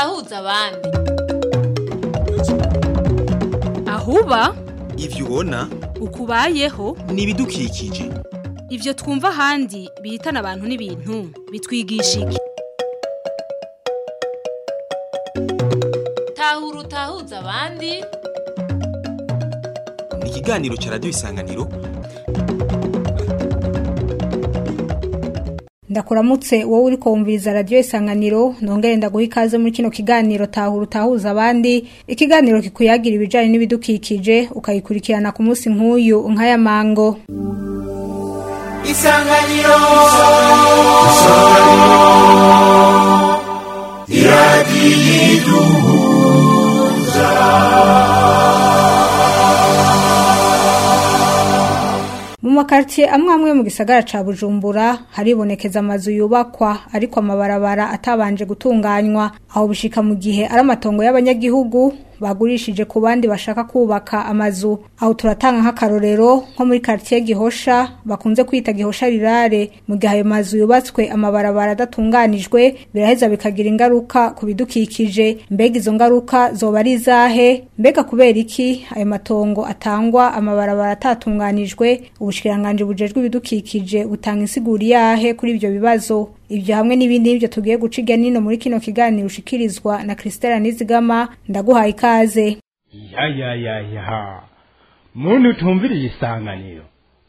utahuza abandi ahuba ivyo ubona ukubayeho ni ibidukikije ivyo twumva ahandi bihitana abantu n'ibintu bitwigisha iki tahura utahuza abandi ni ikiganiro ca radiyo isanganiro ndakuramutse wowe uri kumviriza radiyo isanganiro nongere ndaguha ikaze muri kino kiganiro tahura utahuza abandi ikiganiro kikuyagira ibijyanye n'ibidukikije ukayikurikirana ku munsi nk'uyu nk'aya mango isanganiro mu makaritiye amwe amwe mu gisagara ca bujumbura haribonekeza amazu yubakwa ariko amabarabara atabanje gutunganywa aho bishika mu gihe ari amatongo y'abanyagihugu bagurishije ku bandi bashaka kubaka amazu aho turatanga nk'akarorero nko muri quartier Gihosha bakunze kwita Gihosha rirare mu gihe ayo mazu yubatswe amabarabara adatunganijwe biraheza bikagira ingaruka ku bidukikije mbega izo ngaruka zoba ari izahe mbega kubera iki ayo matongo atangwa amabarabara atatunganijwe ubushikiranganje bujejwe ibidukikije butanga insiguri yahe kuri ibyo bibazo ibyo hamwe n'ibindi nibyo tugiye guca irya nino muri kino kiganiro ushikirizwa na Christella Nizigama ndaguhaye ikaze ya ya ya ya muntu utumviriye isanganiro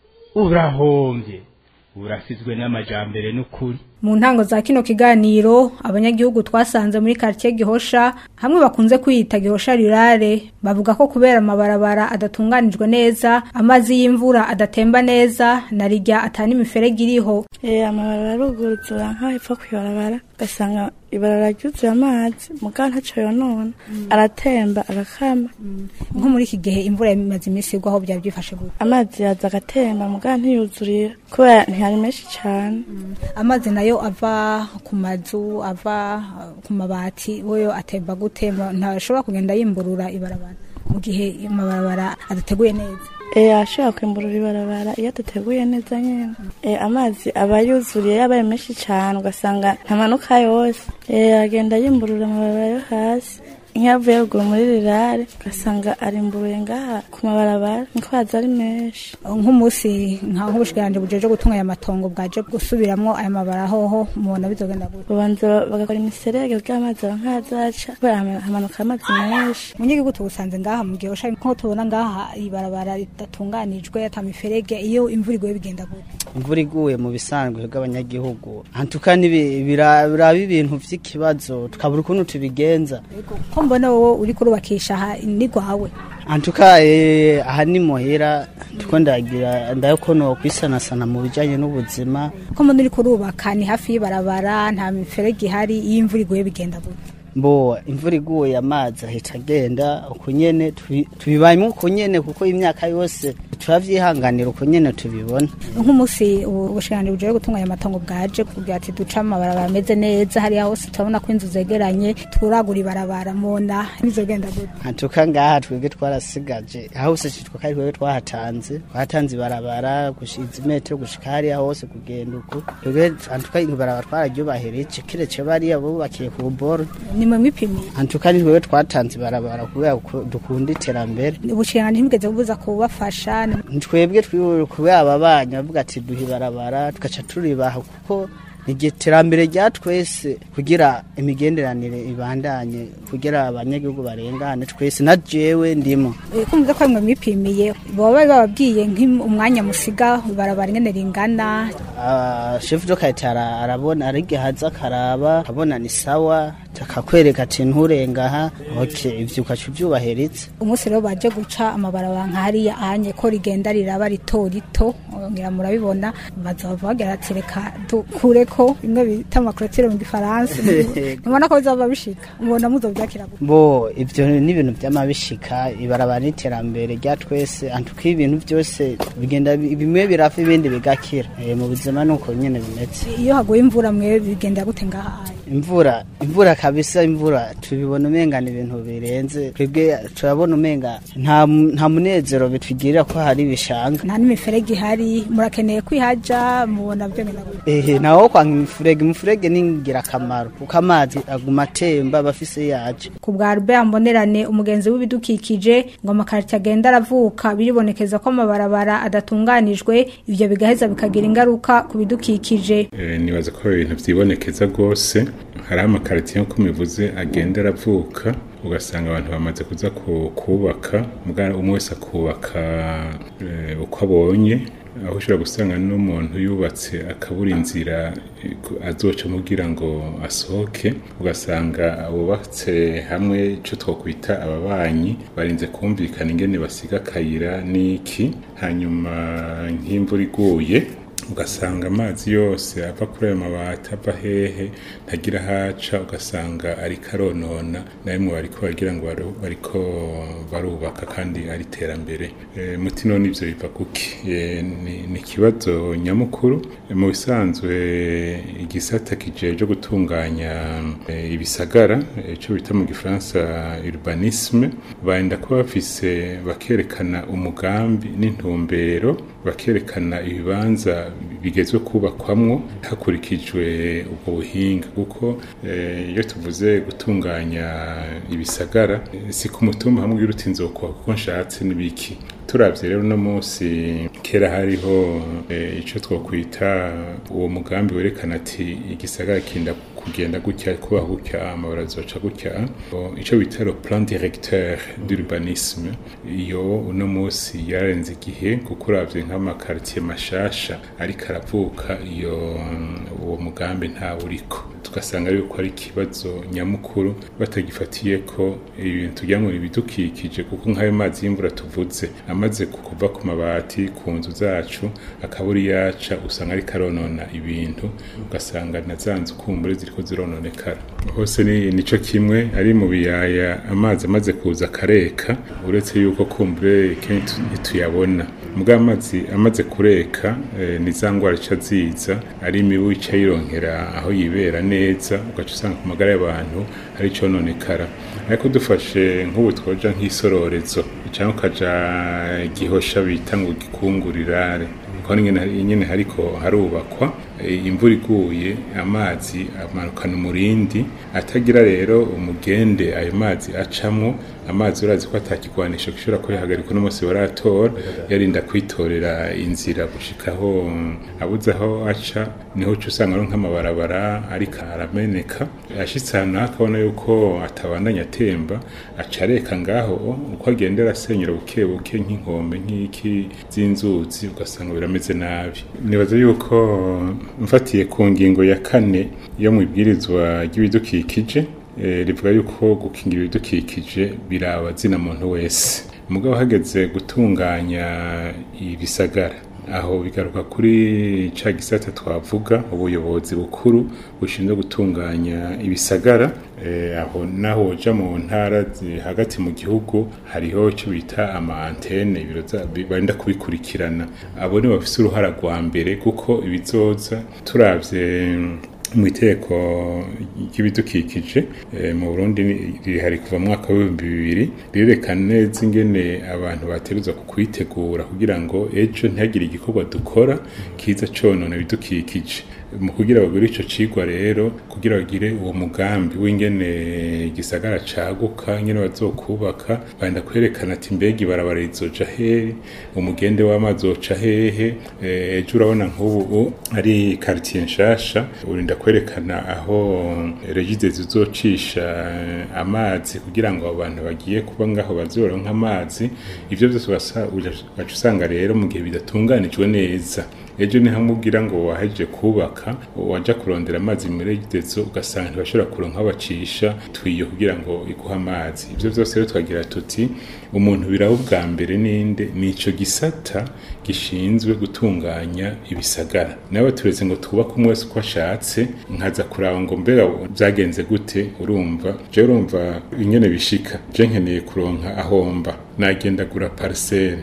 urahombye urasizwe n'amajambere n'ukuri mu ntango za kino kiganiro abanyagihugu twasanze muri quartier Gihosha hamwe bakunze kwiyita Gihosha rirare bavuga ko kubera amabarabara adatunganijwe neza amazi y'imvura adatemba neza na rijya atani imiferege iriho Eh amabarabara aruguruzura nkaho ipfa kwibarabara ugasanga ibarabara ryuzuye amazi mugabo ntaco yonona aratemba agakama nko muri iki gihe imvura imaze iminsi igwa aho byari byifashe gute amazi yaza agatemba mugabo ntiyuzurira kubera ntihari menshi cane amazi nayo ava ku mazu ava uh, ku mabati woyo atemba gute ntashobora kugenda yimburura ibarabara mu gihe amabarabara adateguye neza Eh ashobora kwimburura ibarabara iyo adateguye neza nyene Eh amazi aba yuzuriye yabaye menshi cane ugasanga ntamanuka yose Eh agenda yimburura amabarabara yo hasi nk'yavuye ruguru muri rirare ugasanga arimburuye ngaha ku mabarabara niko haza ari menshi nk'umunsi nka nk'ubushikiranje bujeje gutunganya amatongo bwaje gusubiramwo aya mabara hoho mubona bizogenda gute babanza bagakora imiserege kugira amazi aba nkazaca kubera hama- hamanuka amazi menshi munyigihugu tubusanze ngaha mu gihe usha nko tubona ngaha ibarabara ridatunganijwe ata miferege iyo imvura iguye bigenda gute imvura iguye mu bisanzwe bw'abanyagihugu hantuka biraba ibintu vy'ikibazo tukabura ukuntu tubigenza ko mbona wowe uri kurubakisha aha ni rwawe hantuka eh, aha ni muhira tuko ndagira ndayoko no kwisanasana mu bijanye n'ubuzima ko mbona uri kurubaka ni hafi y'ibarabara nta miferege ihari iyo imvura iguye bigenda gute mbo imvura iguye amazi ahita agenda uko nyene tubi- tubibayemo uko nyene kuko imyaka yose turavyihanganira uko nyene tubibona nk'umunsi ubu- ubushikiranje bujeje gutunganya amatongo bwaje kugira ati duce amabarabara ameze neza hariya hose turabona ko inzu zegeranye turagura ibarabara mona bizogenda gute hantuka ngaha twebwe twarasigaje hose citwa kari twebwe twahatanze twahatanze ibarabara gushiza imetero gushika hariya hose kugenda uko twebwe hantuka ibarabara twararyubahireje kirece bariya bubakiye ku buboro ni mwe mwipimiye hantuka ni twebwe twatanze ibarabara kubera ko dukunda iterambere ubushikiranje ntibweze bubuza kubafasha ni- twebwe twiwe kubera aba bana bavuga ati duha ibarabara tugaca turibaha kuko ni iterambere rya twese kugira imigenderanire ibandanye kugira abanyagihugu barengane twese na jewe ndimo Eh, kumva ko mwe mwipimiye baba bari bababwiye nk'umwanya musiga ibarabara ingene ringana Ah, shefu do kayitara arabona arigihaza akaraba akabona ni sawa takakwereka ati nturengaha ok ivyo ukaca uvyubahiritse umunsi rero baje guca amabarabara nka hariya ahanye ko rigenda riraba rito rito ngira murabibona bazava bagira ati reka dukureko bimwe bita amakorotire mu gifaransa mubona ko bizaba bishika mubona muzovyakira gute bo ivyo ni ibintu vy'amabishika ibarabara n'iterambere rya twese antuka ibintu vyose bigenda bi- bimwe birafa ibindi bigakira Eh, mu buzima nuko nyene bimeze iyo haguye imvura mwe bigenda gute ngaha aya imvura imvura kabisa imvura tubibona umenga ni ibintu birenze twebwe turabona umenga nta nta munezero bitwigirira ko hari ibishanga nta n'imiferege ihari murakeneye kwihaja mubona byo ehe naho kwanga imifurege imifurege ni ingirakamaro kuko amazi aguma atemba bafise yaje ku bwa Albert Mbonerane umugenzi w'ibidukikije ngo amakarita agenda aravuka biribonekeza ko amabarabara adatunganijwe ivyo bigaheza bikagira ingaruka ku bidukikije Eh, nibaza ko ibintu vyibonekeza rwose hari amakaritiye nk'uko mivuze agenda aravuka ugasanga abantu bamaze kuza ku- kubaka muga umwe wese akubaka eh, uko abonye aho ushobora gusanga n'umuntu yubatse akabura inzira eh, ku- azoca mugira ngo asohoke ugasanga abubatse hamwe ico twokwita ababanyi barinze kumvikana ingene basiga akayira n'iki hanyuma nk'imvura iguye ugasanga amazi yose ava kuri ayo mabati ava hehe ntagira haca ugasanga ariko aronona na rimwe bariko baragira ngo baru- bariko barubaka kandi ari iterambere e, muti none ivyo biva kuki e, ni, ni ikibazo nyamukuru e, mu bisanzwe igisata kijeje gutunganya e, ibisagara ico bita mu gifaransa urbanisme barinda kuba bafise bakerekana umugambi n'intumbero bakerekana ibibanza bigezwe kubakwamwo hakurikijwe ubwo buhinga kuko eh, iyo tuvuze gutunganya ibisagara eh, si ku mutumba hamwe ugira uti nzokwa kuko nshatse n'ibiki turavye rero uno munsi kera hariho eh, ico twokwita uwo mugambi werekana ati igisagara kinda kugenda gutya kubaho gutya amabara azoca gutya O, ico bita le plan directeur d'urbanisme iyo uno munsi yarenze igihe kuko uravye nk'amakartier mashasha ariko aravuka iyo uwo mugambi ntawe uriko tugasanga yuko ari ikibazo nyamukuru batagifatiye ko ibintu tugira ngo ibidukikije kuko nk'ayo mazi y'imvura tuvuze amaze kuva ku mabati ku nzu zacu akabura yaca usanga ariko aronona ibintu ugasanga na za nzu kumbure ziriko zirononekara hose ni nico kimwe ari mu biyaya amazi amaze kuza akareka uretse yuko kumbure kenshi ntituyabona mbwa amazi amaze kureka eh, ni za ngwara ica ziza ari imibu ica yironkera aho yibera neza ugaca usanga ku magara y'abantu hari icononekara ariko dufashe nk'ubu twoja nk'isororezo cyangwa ukaja gihosha bita ngo gikungurirare kuko nyine nyine hariko harubakwa eh, imvura iguye amazi amanukana umurindi atagira rero umugende ayo mazi acamwo amazi urazi ko atakigwanisho gishobora kuyihagarika uno munsi baratora yarinda kwitorera inzira gushikaho abuze aho aca niho uca usanga ari nk'amabarabara ariko arameneka ashitse ahantu naho akabona yuko atabandanya atemba aca areka ngaho uko agenda arasenyura buke buke nk'inkombe nk'iki z'inzuzi ugasanga birameze nabi nibaza yuko mfatiye ku ngingo ya kane yo mu ibwirizwa ry'ibidukikije eh, rivuga yuko gukingira ibidukikije biraba zina muntu wese mugabo hageze gutunganya ibisagara aho bigaruka kuri ca gisata twavuga ubuyobozi bukuru bushinzwe gutunganya ibisagara eh, aho naho uja mu ntara zi- hagati mu gihugu hariho icyo bita ama antene ibiro za- bi- barinda kubikurikirana abo ni bafise uruhara rwa mbere kuko ibizoza turavye mu iteko ry'ibidukikije eh, mu Burundi ni- rihari kuva mu mwaka w'ibihumbi bibiri rirerekana neza ingene abantu bategerezwa kwitegura kugira ngo ejo ntihagire igikorwa dukora kiza conona ibidukikije mu kugira bagure ico cigwa rero kugira bagire uwo mugambi w'ingene igisagara caguka ingene bazokubaka bagenda kwerekana ati mbega ibarabara rizoja hehe umugende w'amazi woca hehe Eh, ejo urabona nk'ubu ari quartier nshasha urinda kwerekana aho regide zizocisha eh, amazi kugira ngo abo bantu bagiye kuba ngaho bazoronka amazi ivyo vyose ugasa- ugaca usanga rero mu gihe bidatunganijwe neza ejo ni hamwe ugira ngo waheje kubaka waja kurondera amazi muri regidezo ugasanga ntibashobora kuronka aho bacisha twiyo kugira ngo iguhe amazi ivyo vyose rero twagira tuti umuntu biraba ubwa mbere ninde ni ico gisata gishinzwe gutunganya ibisagara nawe turetse ngo twubake umwe wese uko ashatse nkaza kuraba ngo mbega byagenze gute urumva je urumva ingene bishika je nkeneye kuronka ahomba nagenda gura parcelle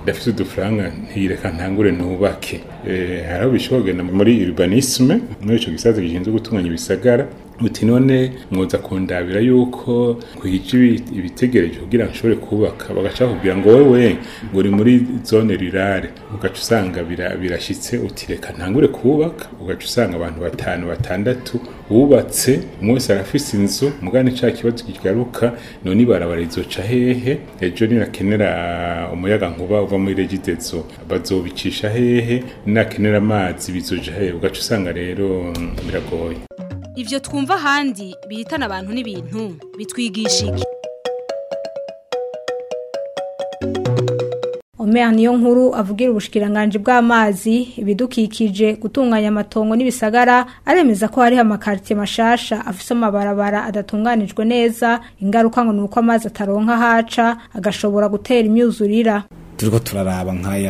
ndafise udufaranga ntiyireka ntangure nubake Eh, hari aho bishobora kugenda muri urbanisme muri ico gisaza gishinzwe gutunganya ibisagara uti none mwoza kundabira yuko kwije ibi- ibitegereje kugira ngo nshobore kubaka bagaca bakubwira ngo wewe ngo uri muri zone rurale ugaca usanga bira- birashitse uti reka ntangure kubaka ugaca usanga abantu batanu batandatu bubatse umwe wese arafise inzu mugane ca kibazo kigaruka none ibarabara rizoca hehe ejo nirakenera umuyaga nkuba uva muri regidezo bazobicisha hehe ninakenera amazi bizoja hehe ugaca usanga rero mm, biragoye Ivyo twumva ahandi bihitana abantu n'ibintu bitwigisha iki? Omer niyo nkuru avugira ubushikiranganje bw'amazi ibidukikije gutunganya amatongo n'ibisagara aremeza ko hariho amakartie mashasha afise amabarabara adatunganijwe neza ingaruka ngo nuko amazi ataronka haca agashobora gutera imyuzurira turiko turaraba nk'aya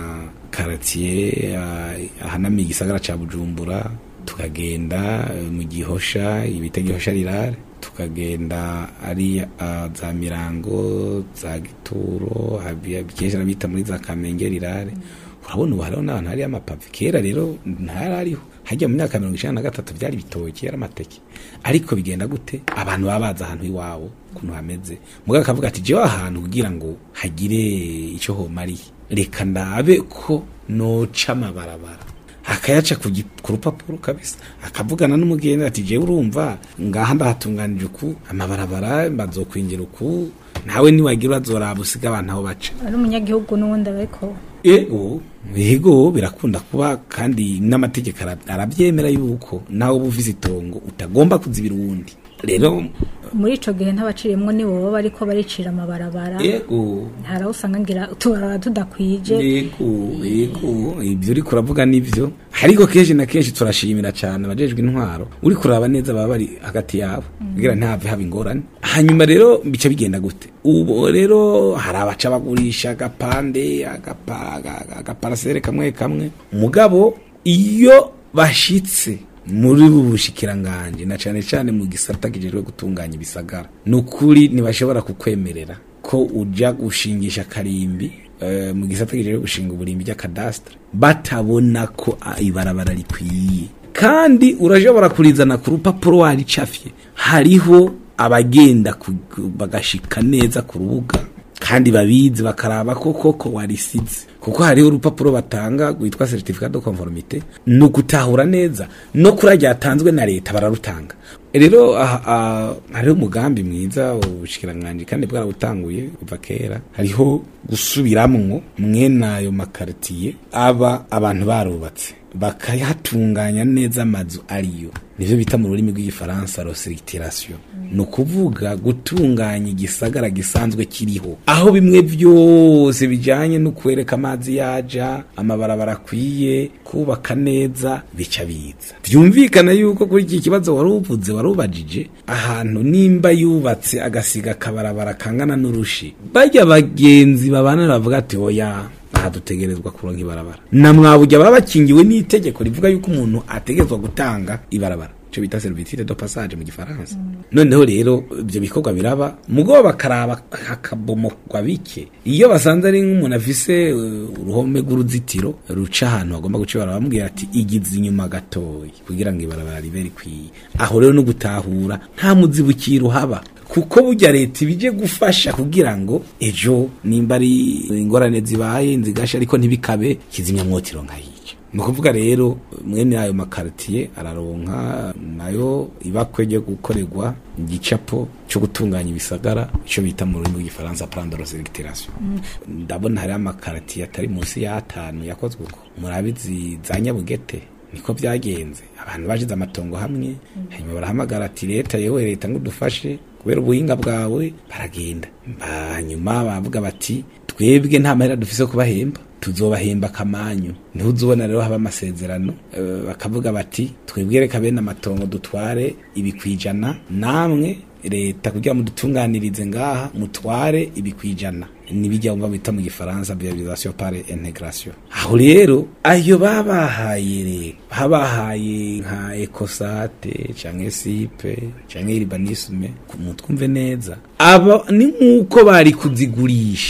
makaratiye ahanamiye igisagara ca bujumbura tukagenda eh, mu gihosha ibita gihosha rirare tukagenda ari ah, za mirango za gituro habi- kenshi arabita muri za kamenge rirare urabona ubu hariho n'ahantu hari amapave kera rero ntari ariho hajya mu myaka mirongo icenda na gatatu vyari ibitoki yari amateke ariko bigenda gute abantu baba bazi ahantu iwabo ukuntu hameze mugabo akavuga ati jewe ahantu kugira ngo hagire ico homariye reka ndabe ko noca amabarabara akayaca ku gi- ku rupapuro kabisa akavugana n'umugenzi ati jewe urumva ngaha ndahatunganije uku amabarabara bazokwinjira uku nawe niwagira urazoraba usiga abantu aho baca ari umunyagihugu n'uwundi ariko ego yego birakunda kuba kandi n'amategeko ara- arabyemera yuko nawe uba ufise itongo utagomba kuzibira uwundi rero muri ico gihe ntabaciriyemwo ni bobo bariko baricira amabarabara yego hari aho usanga ngira utubarabara tudakwije yego yego ibyo uri kuravuga nibyo ariko kenshi na kenshi turashimira cyane abajejwe intwaro uri kuraba neza baba bari hagati yabo kugira ntihave haba ingorane hanyuma rero bica bigenda gute ubu rero hari abaca bagurisha agapande agapa- aga- aga- agaparasere kamwe kamwe mugabo iyo bashitse muri ubu bushikiranganje na cane cane mu gisata kijejwe gutunganya ibisagara ni ukuri ntibashobora kukwemerera ko uja gushingisha karimbi eh, mu gisata kijejwe gushinga uburimbi ry'akadastre batabona ko ah, ibarabara rikwiye kandi urashobora kurizana ku rupapuro waricafye hariho abagenda ku- ku- bagashika neza ku rubuga kandi babizi bakaraba ko koko warisize kuko hariho urupapuro batanga rwitwa certificat de conformité ni ugutahura neza no kuri ryatanzwe na leta bararutanga rero aha- aha, hariho umugambi mwiza ubushikiranganji kandi bwarabutanguye kuva kera hariho gusubiramwo mwene ayo makaritiye aba abantu barubatse bakahatunganya neza amazu ariyo nivyo bita mu rurimi rw'igifaransa rosiritirasiyo ni ukuvuga gutunganya igisagara gisanzwe kiriho aho bimwe byose bijanye no kwereka amazi yaja amabarabara akwiye kubaka neza bica biza vyumvikana yuko kuri iki kibazo wari uvuze wari ubajije ahantu nimba yubatse agasiga akabarabara kangana n'urushi barya bagenzi babana bavuga ati oya aha dutegerezwa kuronka ibarabara na mwabujya baba bakingiwe n'itegeko rivuga yuko umuntu ategerezwa gutanga ibarabara ico bita servitude de passage mu gifaransa noneho rero ibyo bikorwa biraba mugo bakaraba hakabomokwa bike iyo basanze ari nk'umuntu afise uh, uruhome rw'uruzitiro ruca ahantu hagomba guca ibarabara bamubwira ati igize inyuma gatoyi kugira ngo ibarabara ribe rikwiye aho rero no gutahura nta muzibukiro uhaba kuko burya leta ibije gufasha kugira ngo ejo nimba ari ingorane zibaye nzigasha ariko ntibikabe kizimyamwotiro nkayica ni ukuvuga rero mwene ayo makaritiye araronka nayo ibakwe ryo gukorerwa igicapo cyo gutunganya ibisagara icyo bita mu rurimi rw'igifaransa plan de reselectation ndabona hariho amakaritiye atari munsi y'atanu yakozwe uko murabizi za nyabugete niko byagenze abantu bashize amatongo hamwe hanyuma barahamagara ati leta yewe leta ngo udufashe kubera ubuhinga bwawe baragenda hanyuma bavuga bati twebwe nta mahera dufise yo kubahemba tuzobahemba akamanyu niho uzubona rero haba amasezerano eh, bakavuga bati twebwe reka bene amatongo dutware ibikwijana namwe leta kugira ngo dutunganirize ngaha mutware ibikwijana nibijya wumva bita mu gifaransa viabilisation par integration aho rero ayo babahaye rero babahaye nka ecosate canke sipe canke urbanisme mutwumve neza aba ni nk'uko bari kuzigurisha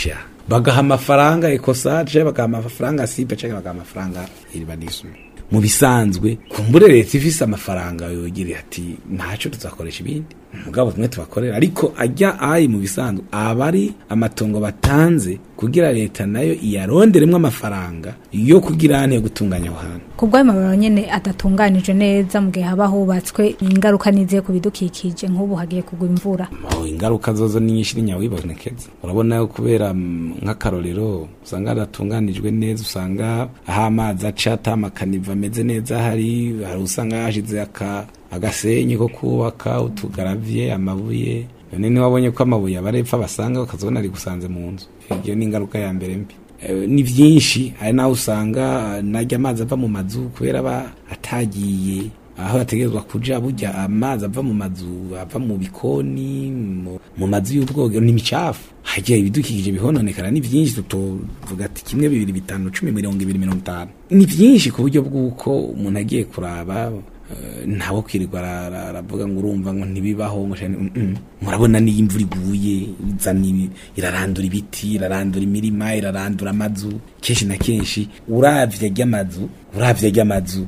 bagaha amafaranga ekosaje bagaha amafaranga sipe canke bagaha amafaranga iribanisme mu bisanzwe kumbure leta ifise amafaranga yogira ati ntaco tuzakoresha ibindi mugabo tumwe tubakorera ariko ajya ayi mu bisanzwe aba ari amatongo batanze kugira leta nayo iyaronderemwo amafaranga yo kugira ane yo gutunganya aho hantu ku bw'ayo mabarabara nyene adatunganije neza mu gihe haba hubatswe ingaruka niziye ku bidukikije nk'ubu hagiye kugwa imvura aho ingaruka zozo ni nyinshi n'inyawibonekeza urabona yo kubera mm, nk'akarorero usanga hadatunganijwe neza usanga aho amazi aca atamakaniva ameze neza hari hari usanga hashize aka agasenyi ko kubaka utugaraviye amabuye none ntiwabonye ko amabuye abarepfa basanga ukazibona ari gusanze mu nzu iyo ni ingaruka ya mbere mbi Eh, ni byinshi hari naho usanga najya amazi ava mu mazu kubera aba atagiye aho yategerezwa kuja burya amazi ava mu mazu ava mu bikoni mu- mu mazu y'ubwogero ni micafu hagiye ibidukikije bihononekara ni byinshi tutovuga ati kimwe bibiri bitanu cumi mirongo ibiri mirongo itanu ni byinshi ku buryo bw'uko umuntu agiye kuraba eh, ntawe kwirirwa ara- ara- aravuga ngo urumva ngo ntibibaho ngo shani- mm, mm. murabona niyo imvura iguye izana ibi- irarandura ibiti irarandura imirima irarandura amazu kenshi na kenshi uravye ry'amazu uravye ry'amazu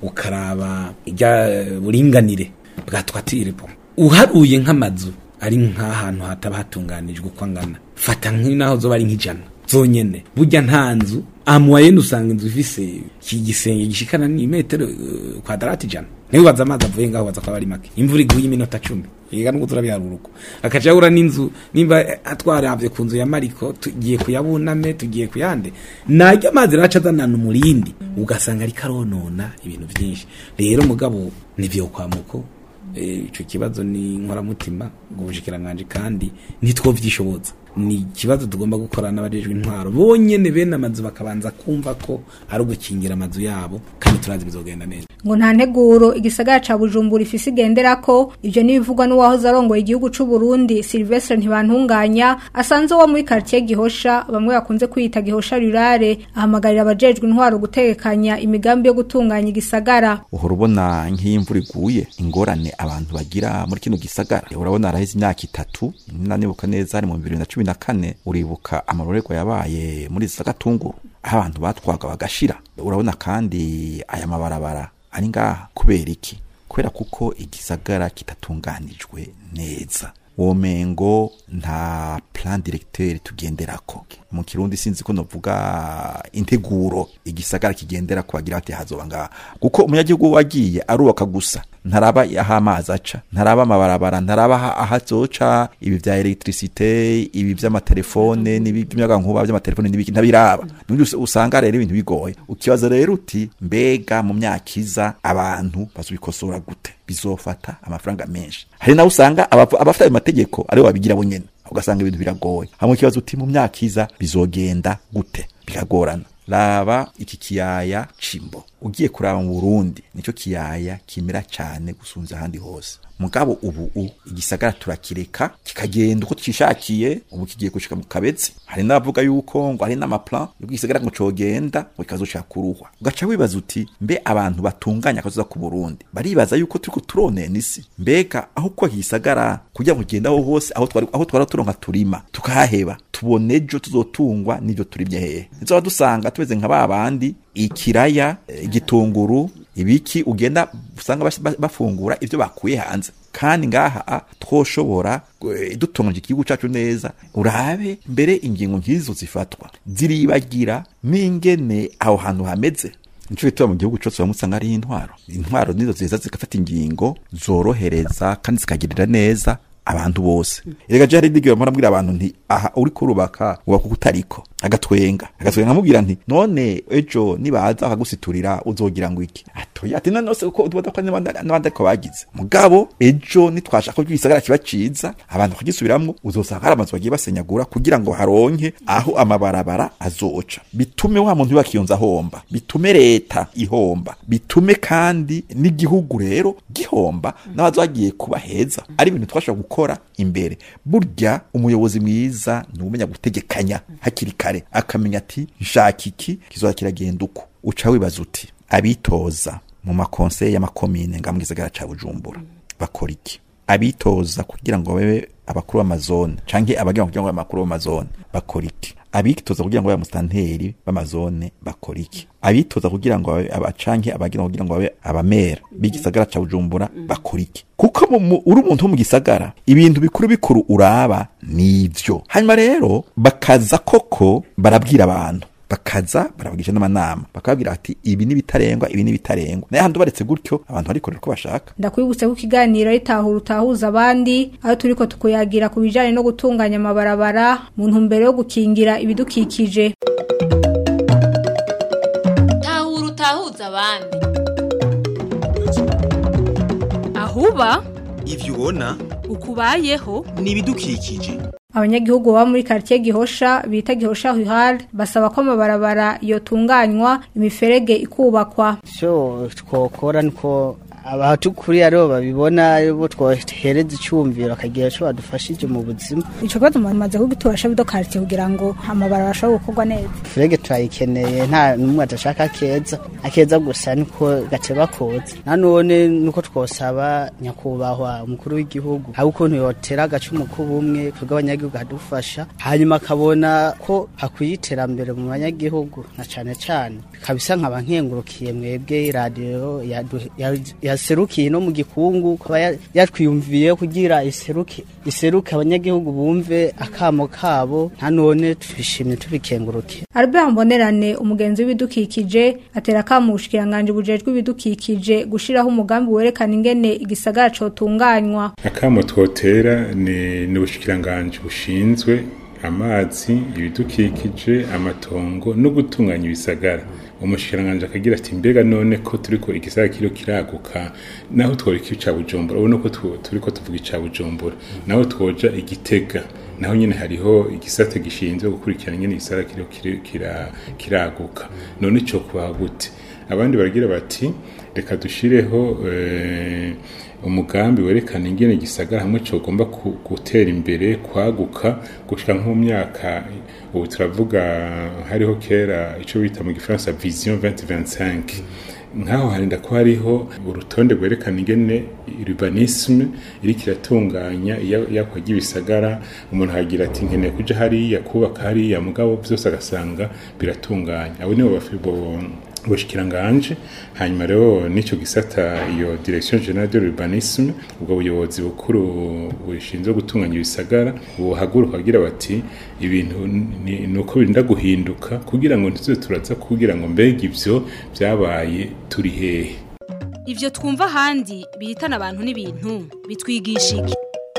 ukaraba ijya buringanire bwa twatire po uharuye nk'amazu ari nk'ahantu hataba hatunganijwe uko angana fata nk'inaho zoba ari nk'ijana zonyene burya nta nzu amuwayene usanga inzu ifise iki gisenge gishikana ni metero uh, kwadarati ijana ntiwibaza amazi avuye ngaho baza kwaba ari make imvura iguye iminota cumi yiga nuko turabiharura uko akaca yahura n'inzu nimba atwaravye ku nzu ya mariko tugiye kuyabuname tugiye kuyande najya amazi raca azanana umurindi ugasanga ariko aronona ibintu byinshi rero mugabo nivyo kwamuko Eh, ico kibazo ni nkoramutima ubushikiranganji kandi ntitwovyishoboza ni ikibazo tugomba gukora n'abajejwe intwaro bonyene bene amazu bakabanza kumva ko ari ugukingira amazu yabo kandi turazi bizogenda neza ngo nta nteguro igisagara ca bujumbura ifise igenderako ivyo n'ibivugwa n'uwahoze arongoye igihugu c'u Burundi Sylvestre Ntibantunganya asanze wo muri quartier Gihosha bamwe bakunze kwita Gihosha rurare ahamagarira abajejwe intwaro gutegekanya imigambi yo gutunganya igisagara uhora ubona nk'iyo imvura iguye ingorane abantu bagira muri kino gisagara urabona haraheze imyaka itatu nanibuka neza ari mu bibiri na cumi na kane uribuka amarorerwa yabaye muri zagatunguru aho abantu batwaga bagashira urabona kandi aya mabarabara ari ngaha kubera iki kubera kuko igisagara kitatunganijwe neza womengo nta plan directeur tugenderako mu kirundi sinzi ko novuga integuro igisagara kigendera kubagira bati hazoba ngaha kuko umunyagihugu wagiye arubaka gusa ntaraba aho amazi aca ntaraba amabarabara ntaraba aha- aho azoca ibi vya electricité ibi vy'amatelefone n'ibi by'umuyagankuba vy'amatelefone n'ibiki ntabiraba nibyo us- usanga rero ibintu bigoye ukibaza rero uti mbega mu myaka iza abantu bazobikosora gute bizofata amafaranga menshi hari nawe usanga abavu- abafite ayo mategeko aribo babigira bonyene ugasanga ibintu biragoye hamwe ikibazo uti mu myaka iza bizogenda gute bikagorana raba iki kiyaya cimbo ugiye kuraba mu burundi nico kiyaya kimera cyane gusunza ahandi hose mugabo ubu u igisagara turakireka kikagenda uko cishakiye ubu kigiye gushika mu kabezi hari n'abavuga yuko ngo hari n'amaplan yuko igisagara ngo cogenda ngo kikazoshaka kuruhwa ugaca wibaza uti mbe abantu batunganya akazoza ku burundi baribaza yuko turiko turonena isi mbega aho kuba igisagara kugira ngo kigende aho hose aho twari aho twara turonka turima tukahaheba tubone ejo tuzotungwa n'ivyo turimye hehe nizoba dusanga tumeze nka ba bandi ikiraya eh, igitunguru ibiki ugenda usanga bas- ba- bafungura ivyo bakuye hanze kandi ngaha a, twoshobora eh, dutunganije igihugu cacu neza urabe mbere ingingo nk'izo zifatwa ziribagira n'ingene aho hantu hameze nico gituma mu gihugu cose bamusanga ari intwaro intwaro nizo ziza zigafata ingingo zorohereza kandi zikagirira neza abantu bose erega je hari n'igihe mpora mbwira abantu nti aha uri kurubaka ubaka uko utariko agatwenga agatwenga nkamubwira nti none ejo nibaza bakagusiturira uzogira ngo iki atoya ati none se uko ubona ko n'abandi n'abandi ariko bagize mugabo ejo nitwashaka ko igisagara kiba ciza abantu bakagisubiramwo uzosanga hari amazu bagiye basenyagura kugira ngo haronke aho amabarabara azoca bitume wa muntu bakiyonza ahomba bitume leta ihomba bitume kandi n'igihugu rero gihomba n'abazagiye kuba heza ari ibintu twashobora gukora imbere burya umuyobozi mwiza ni umenya gutegekanya hakiri kare akamenya ati nshaka iki kizoza kiragenda uko uca wibaza uti abitoza mu makonseye y'amakomine nga mu gisagara ca bujumbura bakora iki abitoza kugira ngo babe abakuru b'amazone canke abagira kugira ngo babe abakuru b'amazone bakora iki abitoza kugira ngo babe musitanteri b'amazone bakora iki abitoza kugira ngo babe abacanke abagira kugira ngo babe abamera b'igisagara ca bujumbura bakora iki kuko mu- mu- uri umuntu wo mu gisagara ibintu bikuru bikuru uraba nivyo hanyuma rero bakaza koko barabwira abantu bakaza barabagisha n'amanama bakababwira ati ibi ni bitarengwa ibi ni bitarengwa naye handi baretse gutyo abantu barikorera uko bashaka ndakwibutse ko ikiganiro ari tahura utahuza abandi aho turiko tukuyagira ku bijanye no gutunganya amabarabara mu ntumbero yo gukingira ibidukikije tahura utahuza abandi ahuba ivyo ubona ukubayeho ni ibidukikije abanyagihugu baba muri quartier Gihosha bita Gihosha Huhal basaba ko amabarabara yotunganywa imiferege ikubakwa cyo twokora niko abatukuri aribo babibona aribo twohereza icyumviro bakagira icyo badufashije mu buzima ico kibazo mumaze kugitura bido quartier kugira ngo amabarabara ashobore gukorwa neza furege turayikeneye nta n'umwe adashaka akeza akeza gusa niko gateba koza nanone nuko twosaba nyakubahwa umukuru w'igihugu aho ukuntu yotera agacumu k'ubumwe twebwe abanyagihugu hadufasha hanyuma akabona ko hakwiye iterambere mu banyagihugu na cane cane kabisa nkaba nkengurukiye mwebwe radiyo yadu- ya- yaserukiye no mu gikungu kuba ya- yatwiyumviye kugira iseruke iseruke abanyagihugu bumve akamo kabo nta none twishimye tubikenguruke Albert Mbonerane umugenzi w'ibidukikije atera akamushikiranganje bujejwe ibidukikije gushiraho umugambi werekana ingene igisagara cotunganywa akamo twotera ni ni ubushikiranganji bushinzwe amazi ibidukikije amatongo no gutunganya ibisagara umushikiranganji akagira ati mbega none ko turiko igisagara kiriho kiraguka naho tworeka ica bujumbura ubona ko tu- turiko tuvuga ica bujumbura naho twoja igitega naho nyene hariho igisate gishinzwe gukurikirana ingene igisagara kiriho kiri- kira- kiraguka none ico kubaha gute abandi baragira bati reka dushireho eh, umugambi werekana ingene gisagara hamwe cogomba ku- gutera imbere kwaguka gushika nko mu myaka ubu turavuga hariho kera ico bita mu gifaransa vision 2025 nkaho harinda ko hariho urutonde rwerekana ingene urbanisme iriko iratunganya iya- iyakwa ry'ibisagara umuntu hagira ati nkeneye kuja hariya kubaka hariya mugabo vyose agasanga biratunganya abo nibo bafi- bo- ubushikiranganje hanyuma rero nico gisata iyo direction generale de l'urbanisme ubwo buyobozi bukuru bushinzwe gutunganya ibisagara buhaguruka kugira bati ibintu ni ni uko birinda guhinduka kugira ngo ntituze turaza kugira ngo mbega ivyo vyabaye turi hehe ivyo twumva ahandi bihitana abantu n'ibintu bitwigisha iki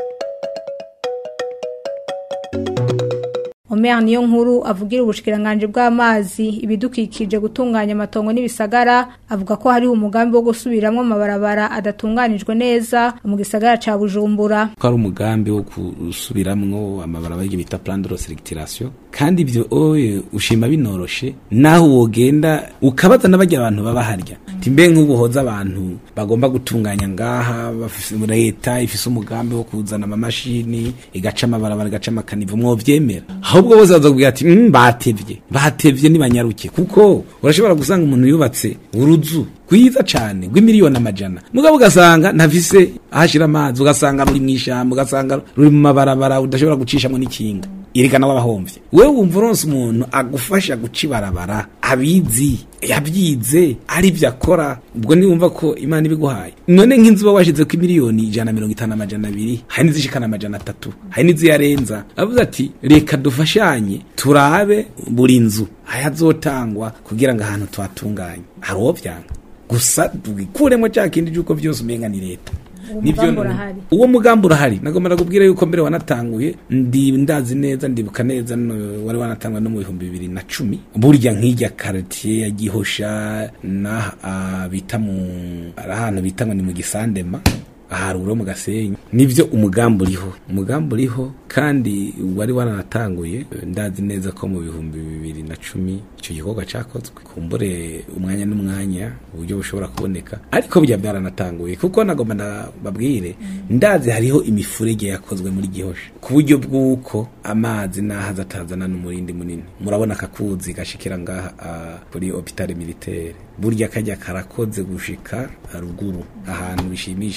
Omer niyo nkuru avugira ubushikiranganje bw'amazi ibidukikije gutunganya amatongo n'ibisagara avuga ko hariho umugambi wo gusubiramwo amabarabara adatunganijwe neza mu gisagara ca Bujumbura ko ari umugambi wo gusubiramwo amabarabara y'ibyo bita plan de reselectation kandi ibyo oye ushima binoroshe naho wogenda ukabaza n'abagira abantu baba harya ati mbe nk'ubu hoza abantu bagomba gutunganya ngaha bafise leta ifise umugambi wo kuzana amamashini igaca amabarabara igaca amakanivo mwovyemera ahubwo bose bazakubwira ati mm, batevye batevye nibanyaruke kuko urashobora gusanga umuntu yubatse uruzu rwiza cane rw'imiliyoni amajana mugabo ugasanga ntafise ahashira amazi ugasanga ruri mw'ishamba ugasanga ruri mu mabarabara udashobora gucishamwo n'ikinga yerekana wabahomvye wewe wumva uronse umuntu agufasha guca ibarabara abizi yabyize ari byo akora ubwo niwumva ko imana ibiguhaye none nk'inzu uba washize ko miliyoni ijana na mirongo itanu amajana abiri hari n'izishikana amajana atatu hari n'iziyarenza avuze ati reka dufashanye turabe buri nzu ayazotangwa kugira ngo ahantu tuhatunganye hari uwo vyanga gusa twikuremo cya kindi cy'uko byose umenga ni leta Nivyo mugambi none- urahari. uwo mugambi urahari nagomba kubwira yuko mbere wanatanguye ndi ndazi neza ndibuka neza no- wari wanatanguye no mu bihumbi bibiri na cumi burya nk'ijya karitiye ya gihosha n'aha bita mu ari ahantu bita ngo ni mu gisandema aharuro mu gasenyi nivyo umugambi uriho umugambi uriho kandi wari waranatanguye ndazi neza ko mu bihumbi bibiri na cumi icyo gikorwa cakozwe kumbure umwanya n'umwanya uburyo bushobora kuboneka ariko burya byaranatanguye kuko nagomba ndababwire ndazi hariho imifurege yakozwe muri gihosha ku buryo bw'uko amazi n'ahaza atazana n'umurindi munini murabona akakuzi gashikira ngaha ah, kuri hopitale militaire burya kajya karakoze gushika ruguru ahantu bishimishije ku buryo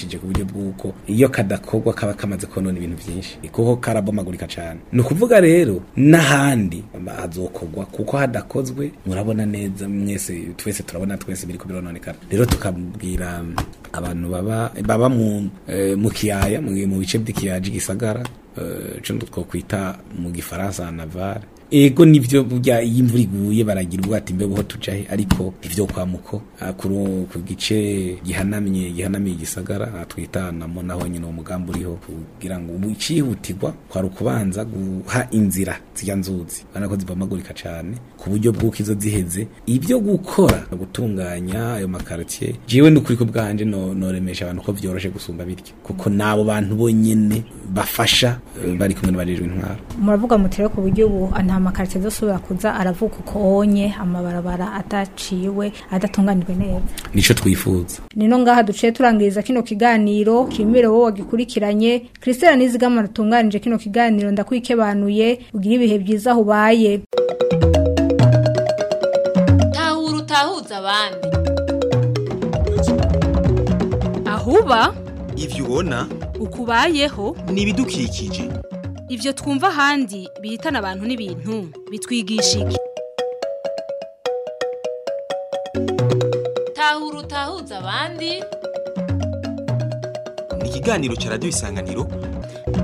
bw'uko iyo kadakorwa kaba kamaze konona ibintu byinshi kuko karabomagurika cyane ni ukuvuga rero n'ahandi hazokorwa kuko hadakozwe murabona neza mwese twese turabona twese biri birononekana rero tukabwira abantu baba baba mu eh, mu kiyaya mu mu bice by'ikiyaji gisagara eh, cyo twokwita mu gifaransa naval ego nivyo burya iyo imvura iguye baragira ubwati mbe buho tujahe ariko ivyo kwa muko ah, kuru ku gice gihanamye gihanamiye igisagara ah, twita namo naho nyine uwo mugambi uriho kugira ngo ubu icihutirwa kwari ukubanza guha inzira zirya nzuzi bana ko zibomagurika cane ku buryo bw'uko izo ziheze ibyo gukora gutunganya ayo makartier jewe n'ukuri ko bwanje no noremesha abantu ko vyoroshe gusumba bityo kuko nabo bantu bonyene bafasha eh, bari kumwe n'abajejwe intwaro muravuga muti rero ku buryo ubu nta makarite azosubira kuza aravuga uko onye amabarabara adaciwe adatunganijwe neza nico twifuza nino ngaha duciye turangiriza kino kiganiro shimire wowe wagikurikiranye christelle nizigama rutunganije kino kiganiro ndakwikebanuye ugira ibihe byiza aho ubaye tahura utahuza abandi ahuba ivyo ubona ukubayeho ni ibidukikije ivyo twumva ahandi bihitana abantu n'ibintu bitwigisha iki tahura utahuza abandi ni ikiganiro ca radiyo isanganiro